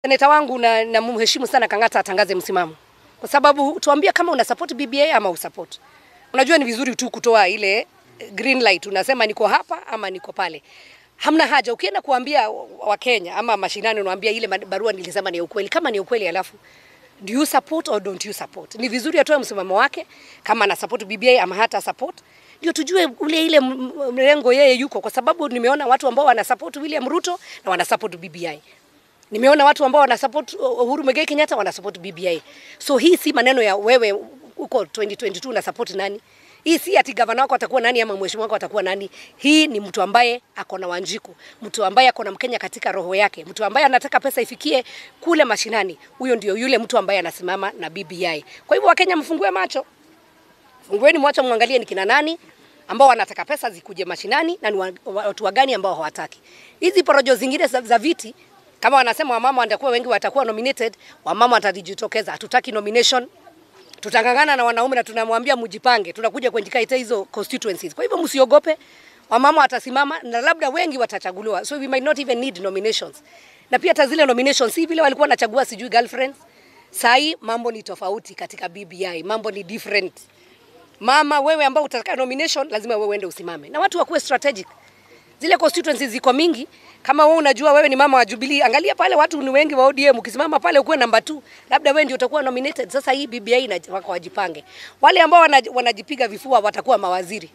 Seneta wangu na, na mheshimu sana Kang'ata atangaze msimamo, kwa sababu tuambie kama una support BBI ama usupport. Unajua ni vizuri tu kutoa ile green light, unasema niko hapa ama niko pale. Hamna haja ukienda kuambia Wakenya ama mashinani, unaambia ile barua nilisema ni ukweli. Kama ni ukweli, alafu do you support or don't you support? Ni vizuri atoe msimamo wake kama ana support BBI ama hata support, ndio tujue ule ile mrengo yeye yuko, kwa sababu nimeona watu ambao wana support William Ruto na wana support BBI. Nimeona watu ambao wana support Uhuru Muigai Kenyatta wana support BBI. So hii si maneno ya wewe uko 2022 na support nani. Hii si ati gavana wako atakuwa nani ama mheshimiwa wako atakuwa nani. Hii ni mtu ambaye ako na Wanjiku, mtu ambaye ako na Mkenya katika roho yake, mtu ambaye anataka pesa ifikie kule mashinani. Huyo ndio yule mtu ambaye anasimama na BBI. Kwa hivyo Wakenya mfungue macho, fungueni macho, mwangalie ni kina nani ambao wanataka pesa zikuje mashinani na ni watu wagani ambao hawataki. Hizi porojo zingine za, za viti kama wanasema wamama watakuwa wengi watakuwa nominated, wamama watajitokeza. Hatutaki nomination, tutangangana na wanaume na tunamwambia mjipange, tunakuja kuandika hizo constituencies. Kwa hivyo msiogope, wamama watasimama na labda wengi watachaguliwa, so we might not even need nominations. Na pia hata zile nominations si vile walikuwa wanachagua sijui girlfriends. Sahi mambo ni tofauti katika BBI, mambo ni different. Mama wewe ambao utataka nomination, lazima wewe uende usimame na watu wakuwe strategic. Zile constituencies ziko mingi, kama wewe unajua wewe ni mama wa Jubilee, angalia pale watu ni wengi wa ODM, ukisimama pale ukuwe namba 2, labda wewe ndio utakuwa nominated. Sasa hii BBI na wako wajipange. Wale ambao wanajipiga vifua watakuwa mawaziri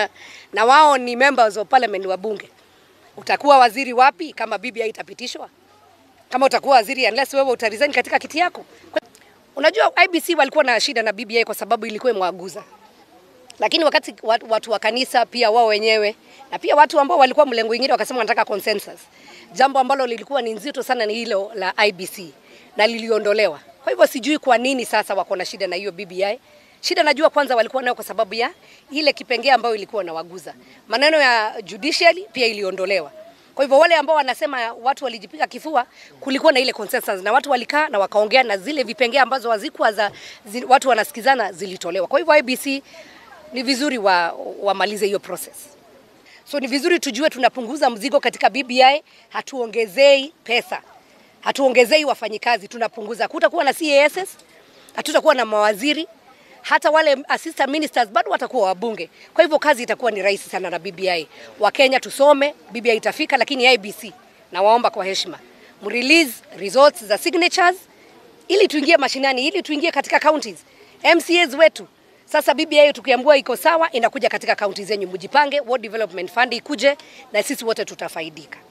na wao ni members of parliament wa bunge. Utakuwa waziri wapi kama BBI itapitishwa? Kama utakuwa waziri unless wewe utaresign katika kiti yako. Unajua IBC walikuwa na shida na BBI kwa sababu ilikuwa imwaguza lakini wakati watu, watu wa kanisa pia wao wenyewe na pia watu ambao walikuwa mlengo mwingine wakasema wanataka consensus, jambo ambalo lilikuwa ni nzito sana ni hilo la IBC na liliondolewa. Kwa hivyo sijui kwa nini sasa wako na shida na hiyo BBI. Shida najua kwanza walikuwa nayo kwa sababu ya ile kipengee ambayo ilikuwa nawaguza. Maneno ya judiciary pia iliondolewa. Kwa hivyo wale ambao wanasema watu walijipiga kifua, kulikuwa na ile consensus na watu walikaa na wakaongea na zile vipengee ambazo hazikuwa za zi, watu wanasikizana zilitolewa. Kwa hivyo IBC ni vizuri wa, wamalize hiyo process. So ni vizuri tujue tunapunguza mzigo katika BBI, hatuongezei pesa, hatuongezei wafanyikazi, tunapunguza. Kutakuwa na CASs, hatutakuwa na mawaziri, hata wale assistant ministers bado watakuwa wabunge. Kwa hivyo kazi itakuwa ni rahisi sana na BBI. Wakenya tusome, BBI itafika, lakini IBC nawaomba kwa heshima mrelease results za signatures ili tuingie mashinani, ili tuingie katika counties. MCAs wetu sasa BBI tukiambiwa iko sawa, inakuja katika kaunti zenyu, mjipange, World Development Fund ikuje na sisi wote tutafaidika.